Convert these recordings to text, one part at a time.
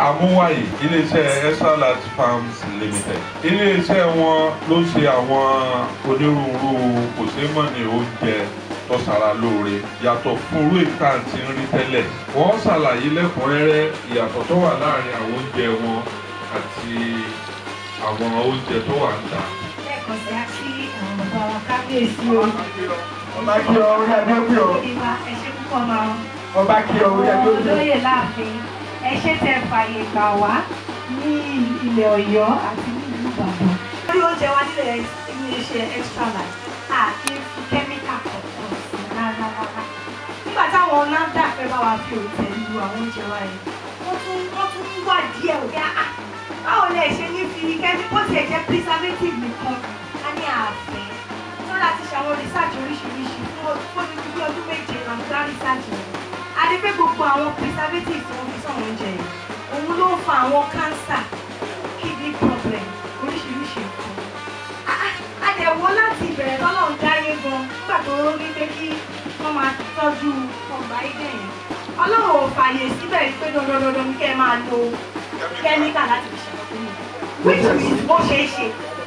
amúwáyé iléeṣẹ́ extra large farms limited iléeṣẹ́ wọn ló ṣe àwọn onírúurú kòṣeémọ̀nì oúnjẹ tó ṣara lóore yàtọ̀ fún irú ìta tí ń rí tẹ́lẹ̀ wọ́n ṣàlàyé lẹ́kùnrẹ́rẹ́ ìyàtọ̀ tó wà láàrin àwọn oúnjẹ wọn àti àwọn oúnjẹ tó wà ń tà. lẹ́ẹ̀kan sí á sí àwọn bàbá wa kábíyèsí o. ọba kí ọ orí adé pé ọ ìwà ẹ̀ṣẹ̀ púpọ̀ máa ń. ọba kí ọ orí adé pé ọ. olóyè láàfin ẹ ṣé tẹ́ fàyè gbà wá ní ilẹ̀ ọ̀yọ́ àti ní ìlú ìbàdàn. lórí oúnjẹ wa nílẹ̀ iléeṣẹ́ extra life a kì í fi kẹ́míkà kọ̀ọ̀kan sí rárá rárá. nígbà táwọn nafdac fẹ́ bá wa fi òǹtẹ̀ lu àwọn oúnjẹ wa yìí wọ́n tún wọ́n tún ń wá díẹ̀ òkè àá báwo lẹ ṣe ní fi kẹ́mí bó tiẹ̀ jẹ́ preservative nìkan a ní ààfin tó láti ṣàwọn research oríṣiríṣi fún fún ní bí ọdún méje àmúgbá research rẹ̀ a rí pé gbogbo àwọn preservative tí wọ́n fi sọ̀rọ̀ oúnjẹ yìí òun ló ń fa àwọn cancer kidney problem oríṣiríṣi nǹkan a dẹ̀ wọ́ láti ìbẹ̀rẹ̀ tọ́lọ́run dáyé gan nígbà tó rí pé kí wọ́n máa tọ́jú ọgbà ilé yẹn ọlọ́run ò fààyè síbẹ̀ pé dandandandan kẹ́ ẹ máa lo kẹ́míkà láti fi ṣẹ̀lẹ̀ fún mi which means ó ṣeé ṣe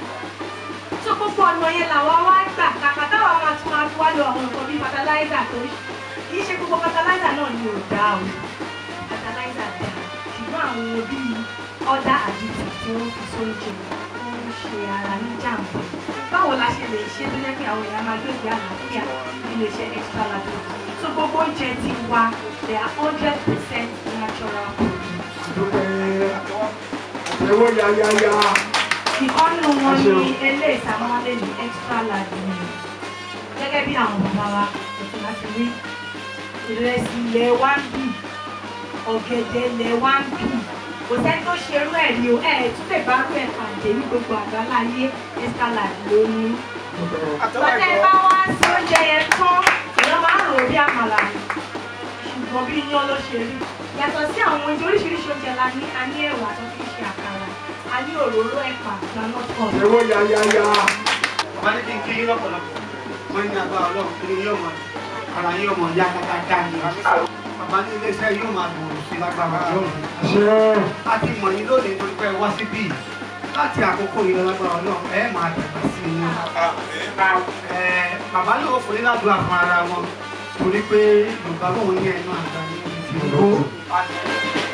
so gbogbo ọ̀nà yẹn làwọn wá gbà kàkà táwọn máa tún máa fi wá lo àwọn nǹkan bíi fertilizer tó kì í ṣe gbogbo fertilizer náà ni ò dáa o fertilizer dáa ṣùgbọ́n àwọn bíi ọ̀dà additive tí wọ́n fi sóúnjẹ wọ́n ń ṣe ara ní jàǹbá báwo la ṣe lè ṣe tó jẹ́ pé àwọn èèyàn máa gbé ìgbé àlàáfíà nílé iṣẹ́ extra large so gbogbo oúnjẹ ti wa they are hundred percent natural products. dúpẹ́ àtẹ̀wọ́ yáyáyá ìkọ́nù wọn ní ilé ìsàmọ́lé ní extra large ni gẹ́gẹ́ bí àwọn bàbá wa ètò láti rí ìrẹsì ilẹ̀ wá ń bì ọ̀gẹ̀dẹ̀ ilẹ̀ wá ń bì kò sẹ́ni tó ṣe irú ẹ̀ ni o ẹ̀ tún lè bá rú ẹ̀ pàdé ní gbogbo àgbáláyé extra large ló ní. Bọ́tẹ́ bá wá sí oúnjẹ yẹn tán èèyàn máa ń rò ó bí àmàlà ni ṣùgbọ́n bí iyán ló ṣe rí yàtọ̀ sí àwọn oúnjẹ oríṣiríṣi oúnjẹ la ní a ní ẹ̀wà tó fi ṣe àkàrà a ní òróró ẹ̀pà groundnut oil. àtẹ̀wọ́ yáyáyá wọ́n ní kí n kí yín lọ́pọ̀lọpọ̀ wọ́n ní agbára ọlọ́run kí ni yóò mọ ara yóò mọ yá kákáká ni bàbá ní iléeṣẹ́ yóò máa gbòòrò sí lágbára ọlọ́run ṣe a ti mọ̀ yín lónìí torí pé ẹ wá síbí yìí. láti àkókò yìí lọ lágbára ọlọ́run ẹ máa dàgbà sí i ní. Ẹ, bàbá náà ó fún yín ládùúgbò fún ara wọn torí pé yorùbá bọ̀ wọ́n ní ẹnu àgbà ní ìdílé